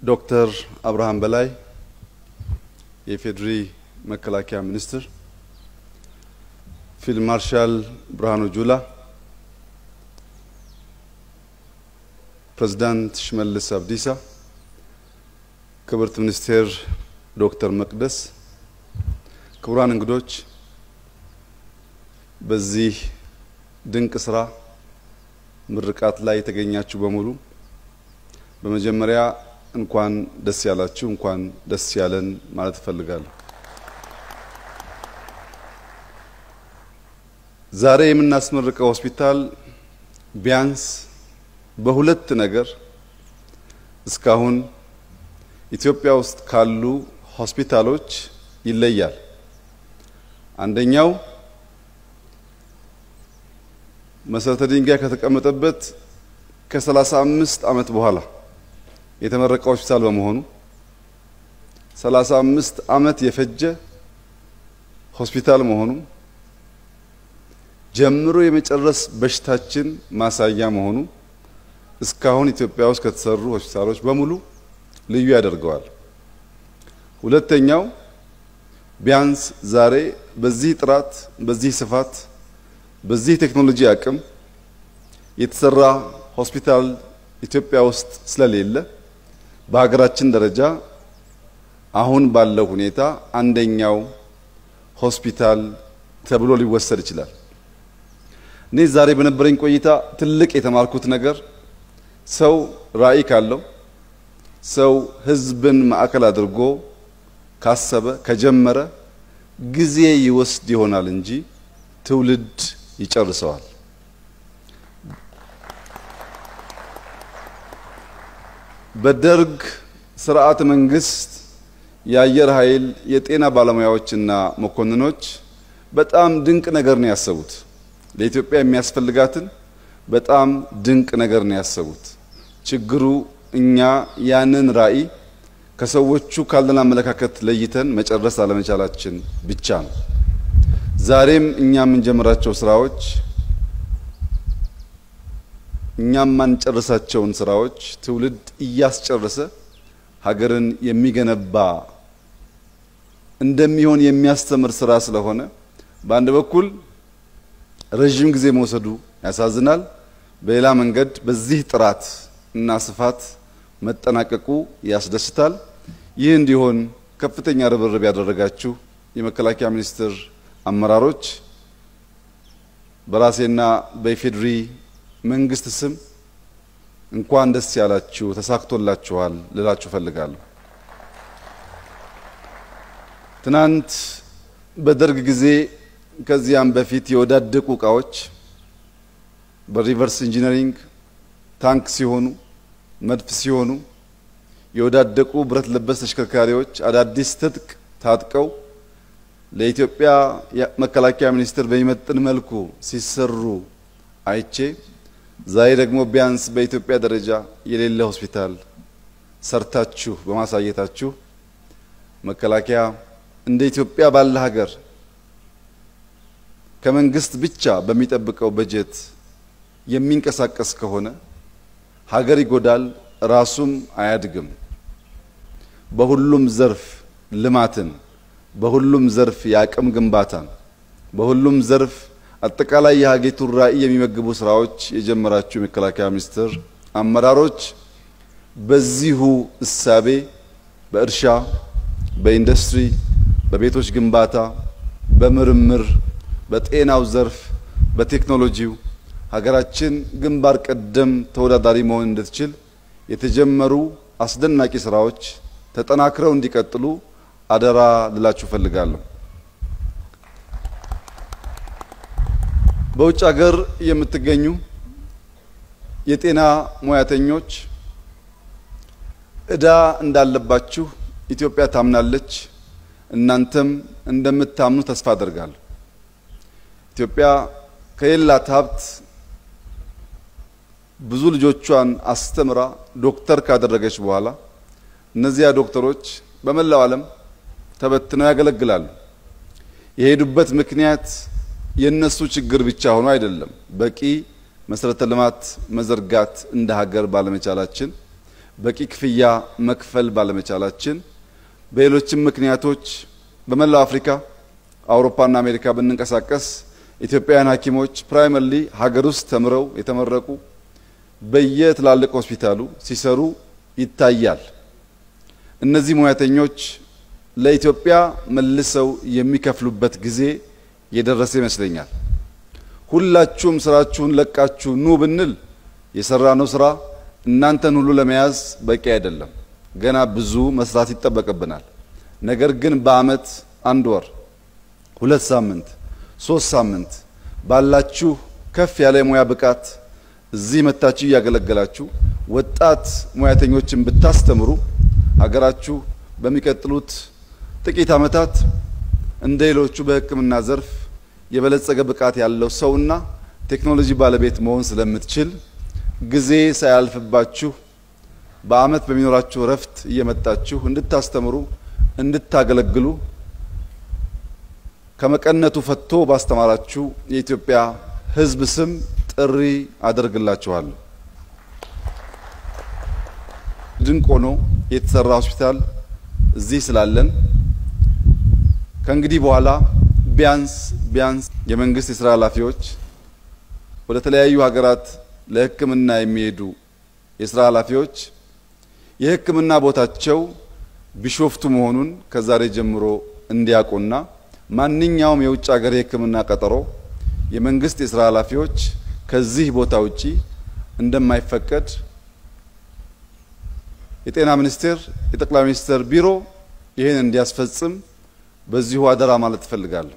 ዶክተር አብርሃም በላይ የኢፌዴሪ መከላከያ ሚኒስትር፣ ፊልድ ማርሻል ብርሃኑ ጁላ፣ ፕሬዝዳንት ሽመልስ አብዲሳ፣ ክብርት ሚኒስቴር ዶክተር መቅደስ፣ ክቡራን እንግዶች፣ በዚህ ድንቅ ስራ ምርቃት ላይ የተገኛችሁ በሙሉ በመጀመሪያ እንኳን ደስ ያላችሁ፣ እንኳን ደስ ያለን ማለት እፈልጋለሁ። ዛሬ የምናስመርቀው ሆስፒታል ቢያንስ በሁለት ነገር እስካሁን ኢትዮጵያ ውስጥ ካሉ ሆስፒታሎች ይለያል። አንደኛው መሰረተ ድንጋይ ከተቀመጠበት ከሰላሳ አምስት ዓመት በኋላ የተመረቀ ሆስፒታል በመሆኑ ሰላሳ አምስት ዓመት የፈጀ ሆስፒታል መሆኑ ጀምሮ የመጨረስ በሽታችን ማሳያ መሆኑ እስካሁን ኢትዮጵያ ውስጥ ከተሰሩ ሆስፒታሎች በሙሉ ልዩ ያደርገዋል። ሁለተኛው ቢያንስ ዛሬ በዚህ ጥራት፣ በዚህ ስፋት፣ በዚህ ቴክኖሎጂ አቅም የተሰራ ሆስፒታል ኢትዮጵያ ውስጥ ስለሌለ በሀገራችን ደረጃ አሁን ባለው ሁኔታ አንደኛው ሆስፒታል ተብሎ ሊወሰድ ይችላል። እኔ ዛሬ በነበረኝ ቆይታ ትልቅ የተማርኩት ነገር ሰው ራዕይ ካለው ሰው ሕዝብን ማዕከል አድርጎ ካሰበ ከጀመረ ጊዜ ይወስድ ይሆናል እንጂ ትውልድ ይጨርሰዋል። በደርግ ስርዓተ መንግስት የአየር ኃይል የጤና ባለሙያዎችና መኮንኖች በጣም ድንቅ ነገር ነው ያሰቡት። ለኢትዮጵያ የሚያስፈልጋትን በጣም ድንቅ ነገር ነው ያሰቡት። ችግሩ እኛ ያንን ራዕይ ከሰዎቹ ካለን አመለካከት ለይተን መጨረስ አለመቻላችን ብቻ ነው። ዛሬም እኛ የምንጀምራቸው ስራዎች እኛ የማንጨርሳቸውን ስራዎች ትውልድ እያስጨረሰ ሀገርን የሚገነባ እንደሚሆን የሚያስተምር ስራ ስለሆነ በአንድ በኩል ረዥም ጊዜ መውሰዱ ያሳዝናል። በሌላ መንገድ በዚህ ጥራት እና ስፋት መጠናቀቁ ያስደስታል። ይህ እንዲሆን ከፍተኛ ርብርብ ያደረጋችሁ የመከላከያ ሚኒስቴር አመራሮች በራሴና በኢፌዴሪ መንግስት ስም እንኳን ደስ ያላችሁ፣ ተሳክቶላችኋል ልላችሁ ፈልጋለሁ። ትናንት በደርግ ጊዜ ከዚያም በፊት የወዳደቁ እቃዎች በሪቨርስ ኢንጂነሪንግ ታንክ ሲሆኑ፣ መድፍ ሲሆኑ፣ የወዳደቁ ብረት ለበስ ተሽከርካሪዎች አዳዲስ ትጥቅ ታጥቀው ለኢትዮጵያ መከላከያ ሚኒስቴር በሚመጥን መልኩ ሲሰሩ አይቼ ዛሬ ደግሞ ቢያንስ በኢትዮጵያ ደረጃ የሌለ ሆስፒታል ሰርታችሁ በማሳየታችሁ መከላከያ እንደ ኢትዮጵያ ባለ ሀገር ከመንግስት ብቻ በሚጠብቀው በጀት የሚንቀሳቀስ ከሆነ ሀገር ይጎዳል፣ ራሱም አያድግም። በሁሉም ዘርፍ ልማትን፣ በሁሉም ዘርፍ የአቅም ግንባታን፣ በሁሉም ዘርፍ አጠቃላይ የሀገሪቱን ራዕይ የሚመግቡ ስራዎች የጀመራችሁ የመከላከያ ሚኒስቴር አመራሮች በዚሁ እሳቤ በእርሻ፣ በኢንዱስትሪ፣ በቤቶች ግንባታ፣ በምርምር፣ በጤናው ዘርፍ፣ በቴክኖሎጂው ሀገራችን ግንባር ቀደም ተወዳዳሪ መሆን እንድትችል የተጀመሩ አስደናቂ ስራዎች ተጠናክረው እንዲቀጥሉ አደራ ልላችሁ እፈልጋለሁ። በውጭ ሀገር የምትገኙ የጤና ሙያተኞች እዳ እንዳለባችሁ ኢትዮጵያ ታምናለች። እናንተም እንደምታምኑ ተስፋ አደርጋለሁ። ኢትዮጵያ ከሌላት ሀብት ብዙ ልጆቿን አስተምራ ዶክተር ካደረገች በኋላ እነዚያ ዶክተሮች በመላው ዓለም ተበትነው ያገለግላሉ። የሄዱበት ምክንያት የነሱ ችግር ብቻ ሆኖ አይደለም። በቂ መሰረተ ልማት መዘርጋት እንደ ሀገር ባለመቻላችን በቂ ክፍያ መክፈል ባለመቻላችን በሌሎችም ምክንያቶች በመላው አፍሪካ፣ አውሮፓና አሜሪካ ብንንቀሳቀስ ኢትዮጵያውያን ሐኪሞች ፕራይመርሊ ሀገር ውስጥ ተምረው የተመረቁ በየትላልቅ ሆስፒታሉ ሲሰሩ ይታያል። እነዚህ ሙያተኞች ለኢትዮጵያ መልሰው የሚከፍሉበት ጊዜ የደረሰ ይመስለኛል። ሁላችሁም ስራችሁን ለቃችሁ ኑ ብንል የሰራነው ስራ እናንተን ሁሉ ለመያዝ በቂ አይደለም። ገና ብዙ መስራት ይጠበቅብናል። ነገር ግን በአመት አንድ ወር፣ ሁለት ሳምንት፣ ሶስት ሳምንት ባላችሁ ከፍ ያለ የሙያ ብቃት እዚህ መታችሁ እያገለገላችሁ ወጣት ሙያተኞችን ብታስተምሩ ሀገራችሁ በሚቀጥሉት ጥቂት ዓመታት እንደ ሌሎቹ በሕክምና ዘርፍ የበለጸገ ብቃት ያለው ሰውና ቴክኖሎጂ ባለቤት መሆን ስለምትችል ጊዜ ሳያልፍባችሁ በአመት በሚኖራችሁ እረፍት እየመጣችሁ እንድታስተምሩ እንድታገለግሉ ከመቀነቱ ፈቶ ባስተማራችሁ የኢትዮጵያ ሕዝብ ስም ጥሪ አደርግላችኋለሁ። ድንቅ ሆኖ የተሰራ ሆስፒታል እዚህ ስላለን ከእንግዲህ በኋላ ቢያንስ ቢያንስ የመንግስት የስራ ኃላፊዎች ወደ ተለያዩ ሀገራት ለሕክምና የሚሄዱ የስራ ኃላፊዎች የሕክምና ቦታቸው ቢሾፍቱ መሆኑን ከዛሬ ጀምሮ እንዲያውቁና ማንኛውም የውጭ ሀገር የሕክምና ቀጠሮ የመንግስት የስራ ኃላፊዎች ከዚህ ቦታ ውጪ እንደማይፈቀድ የጤና ሚኒስቴር የጠቅላይ ሚኒስትር ቢሮ ይህን እንዲያስፈጽም በዚሁ አደራ ማለት እፈልጋለሁ።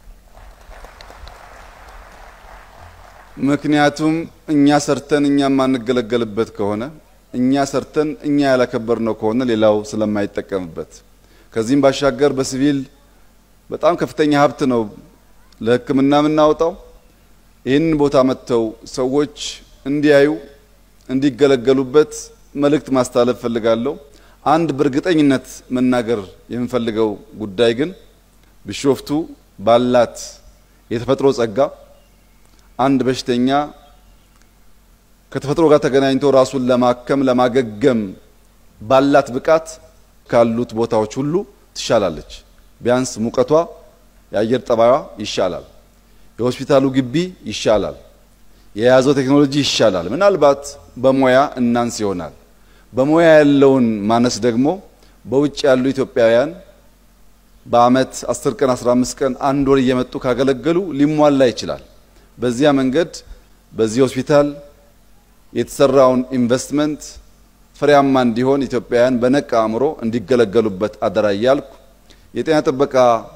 ምክንያቱም እኛ ሰርተን እኛ የማንገለገልበት ከሆነ እኛ ሰርተን እኛ ያላከበር ነው ከሆነ ሌላው ስለማይጠቀምበት ከዚህም ባሻገር በሲቪል በጣም ከፍተኛ ሀብት ነው ለሕክምና የምናወጣው። ይህንን ቦታ መጥተው ሰዎች እንዲያዩ እንዲገለገሉበት መልእክት ማስተላለፍ ፈልጋለሁ። አንድ በእርግጠኝነት መናገር የምፈልገው ጉዳይ ግን ቢሾፍቱ ባላት የተፈጥሮ ጸጋ አንድ በሽተኛ ከተፈጥሮ ጋር ተገናኝቶ ራሱን ለማከም ለማገገም ባላት ብቃት ካሉት ቦታዎች ሁሉ ትሻላለች። ቢያንስ ሙቀቷ፣ የአየር ጠባዩዋ ይሻላል። የሆስፒታሉ ግቢ ይሻላል። የያዘው ቴክኖሎጂ ይሻላል። ምናልባት በሙያ እናንስ ይሆናል። በሙያ ያለውን ማነስ ደግሞ በውጭ ያሉ ኢትዮጵያውያን በአመት 10 ቀን 15 ቀን አንድ ወር እየመጡ ካገለገሉ ሊሟላ ይችላል። በዚያ መንገድ በዚህ ሆስፒታል የተሰራውን ኢንቨስትመንት ፍሬያማ እንዲሆን ኢትዮጵያውያን በነቃ አእምሮ እንዲገለገሉበት አደራ እያልኩ የጤና ጥበቃ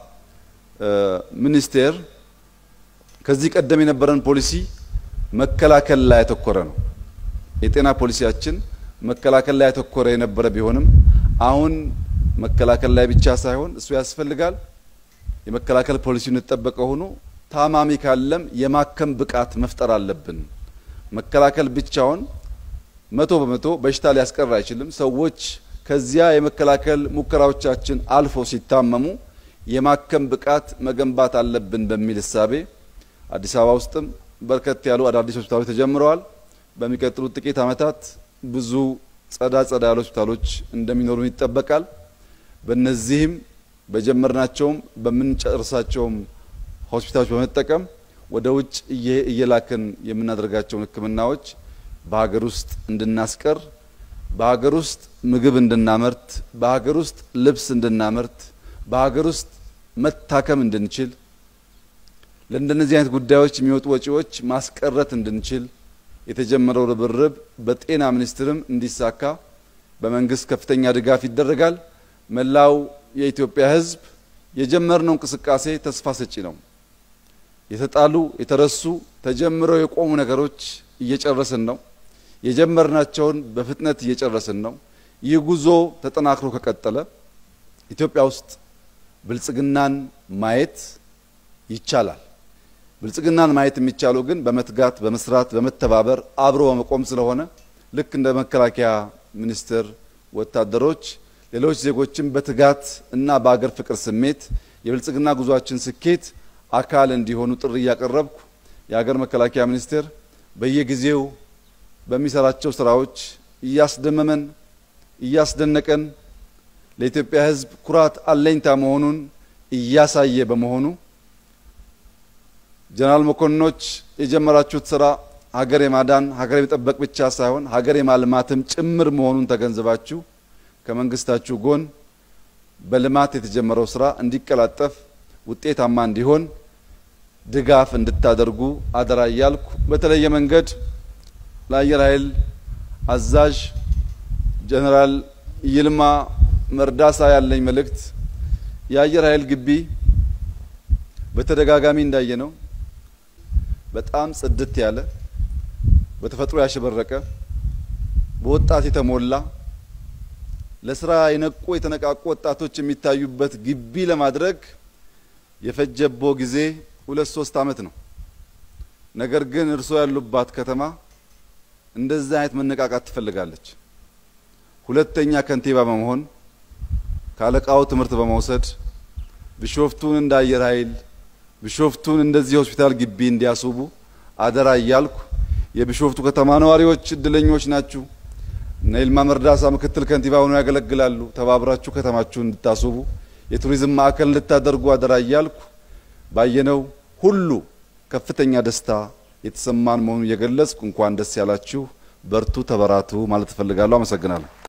ሚኒስቴር ከዚህ ቀደም የነበረን ፖሊሲ መከላከል ላይ ያተኮረ ነው። የጤና ፖሊሲያችን መከላከል ላይ ያተኮረ የነበረ ቢሆንም አሁን መከላከል ላይ ብቻ ሳይሆን እሱ ያስፈልጋል። የመከላከል ፖሊሲውን የተጠበቀ ሆኖ ታማሚ ካለም የማከም ብቃት መፍጠር አለብን። መከላከል ብቻውን መቶ በመቶ በሽታ ሊያስቀር አይችልም። ሰዎች ከዚያ የመከላከል ሙከራዎቻችን አልፎ ሲታመሙ የማከም ብቃት መገንባት አለብን በሚል እሳቤ አዲስ አበባ ውስጥም በርከት ያሉ አዳዲስ ሆስፒታሎች ተጀምረዋል። በሚቀጥሉት ጥቂት ዓመታት ብዙ ጸዳ ጸዳ ያሉ ሆስፒታሎች እንደሚኖሩ ይጠበቃል። በእነዚህም በጀመርናቸውም በምንጨርሳቸውም ሆስፒታሎች በመጠቀም ወደ ውጭ እየላክን የምናደርጋቸውን ሕክምናዎች በሀገር ውስጥ እንድናስቀር፣ በሀገር ውስጥ ምግብ እንድናመርት፣ በሀገር ውስጥ ልብስ እንድናመርት፣ በሀገር ውስጥ መታከም እንድንችል ለእንደነዚህ አይነት ጉዳዮች የሚወጡ ወጪዎች ማስቀረት እንድንችል የተጀመረው ርብርብ በጤና ሚኒስቴርም እንዲሳካ በመንግስት ከፍተኛ ድጋፍ ይደረጋል። መላው የኢትዮጵያ ሕዝብ የጀመርነው እንቅስቃሴ ተስፋ ሰጪ ነው። የተጣሉ የተረሱ ተጀምረው የቆሙ ነገሮች እየጨረስን ነው። የጀመርናቸውን በፍጥነት እየጨረስን ነው። ይህ ጉዞ ተጠናክሮ ከቀጠለ ኢትዮጵያ ውስጥ ብልጽግናን ማየት ይቻላል። ብልጽግናን ማየት የሚቻለው ግን በመትጋት በመስራት በመተባበር አብሮ በመቆም ስለሆነ ልክ እንደ መከላከያ ሚኒስቴር ወታደሮች ሌሎች ዜጎችን በትጋት እና በአገር ፍቅር ስሜት የብልጽግና ጉዟችን ስኬት አካል እንዲሆኑ ጥሪ እያቀረብኩ የሀገር መከላከያ ሚኒስቴር በየጊዜው በሚሰራቸው ስራዎች እያስደመመን እያስደነቀን ለኢትዮጵያ ሕዝብ ኩራት አለኝታ መሆኑን እያሳየ በመሆኑ ጀነራል መኮንኖች የጀመራችሁት ስራ ሀገር የማዳን ሀገር የመጠበቅ ብቻ ሳይሆን ሀገር የማልማትም ጭምር መሆኑን ተገንዝባችሁ ከመንግስታችሁ ጎን በልማት የተጀመረው ስራ እንዲቀላጠፍ ውጤታማ እንዲሆን ድጋፍ እንድታደርጉ አደራ እያልኩ በተለየ መንገድ ለአየር ኃይል አዛዥ ጀነራል ይልማ መርዳሳ ያለኝ መልእክት የአየር ኃይል ግቢ በተደጋጋሚ እንዳየ ነው በጣም ጽድት ያለ በተፈጥሮ ያሸበረቀ በወጣት የተሞላ ለስራ የነቁ የተነቃቁ ወጣቶች የሚታዩበት ግቢ ለማድረግ የፈጀቦ ጊዜ ሁለት ሶስት አመት ነው። ነገር ግን እርስዎ ያሉባት ከተማ እንደዚህ አይነት መነቃቃት ትፈልጋለች። ሁለተኛ ከንቲባ በመሆን ካለቃው ትምህርት በመውሰድ ቢሾፍቱን እንደ አየር ኃይል ቢሾፍቱን እንደዚህ ሆስፒታል ግቢ እንዲያስውቡ አደራ እያልኩ የቢሾፍቱ ከተማ ነዋሪዎች እድለኞች ናችሁ። እነ ይልማ መርዳሳ ምክትል ከንቲባ ሆነው ያገለግላሉ። ተባብራችሁ ከተማችሁን እንድታስውቡ የቱሪዝም ማዕከል እንድታደርጉ አደራ እያልኩ ባየነው ሁሉ ከፍተኛ ደስታ የተሰማን መሆኑን እየገለጽኩ እንኳን ደስ ያላችሁ፣ በርቱ፣ ተበራቱ ማለት እፈልጋለሁ። አመሰግናለሁ።